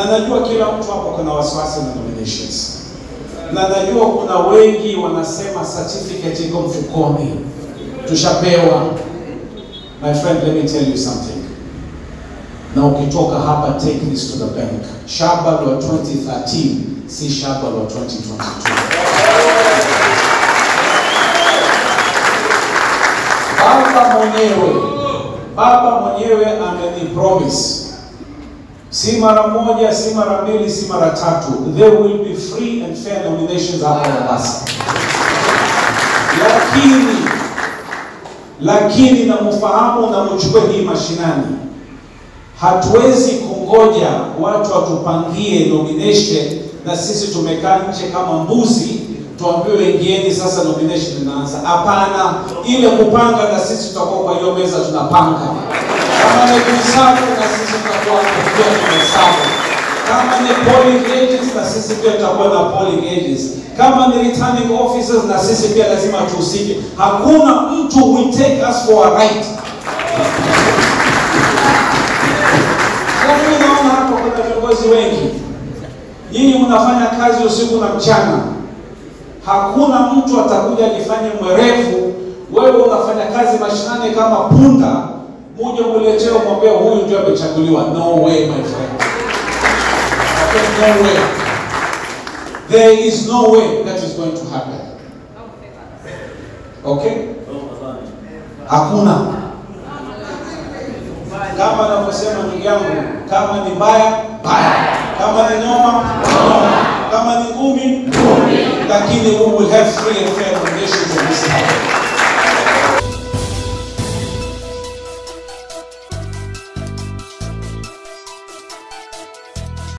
na najua kila mtu hapo kuna wasiwasi na nominations, na najua kuna wengi wanasema certificate iko mfukoni, tushapewa. My friend, let me tell you something. Na ukitoka hapa, take this to the bank. Shaba la 2013 si shaba la 2022. Baba mwenyewe Baba mwenyewe amenipromise si mara moja, si mara mbili, si mara tatu, there will be free and fair nominations hapa Mombasa. Lakini lakini na mfahamu na mchukue hii mashinani, hatuwezi kungoja watu watupangie nomination na sisi tumekaa nje kama mbuzi tuambiwe ingieni sasa, nomination inaanza. Hapana, ile kupanga na sisi tutakuwa kwa hiyo meza tunapanga. Kama ni kuhesabu na sisi tutakuwa pia tunahesabu. Kama ni polling agents na sisi pia tutakuwa na polling agents. Kama ni returning officers na sisi pia lazima tuhusike. Hakuna mtu will take us for a ride. Kwa mimi naona hapo kuna viongozi wengi, nyinyi mnafanya kazi usiku na mchana hakuna mtu atakuja nifanye mwerevu. Wewe unafanya kazi mashinani kama punda, muje muletee mwambie huyu ndio amechaguliwa. No way my friend, no way, there is no way that is going to happen. Okay, hakuna. Kama anavyosema ndugu yangu, kama ni mbaya mbaya, kama ni noma noma, kama ni ngumi ngumi, lakini we will have free and fair nominations in this house.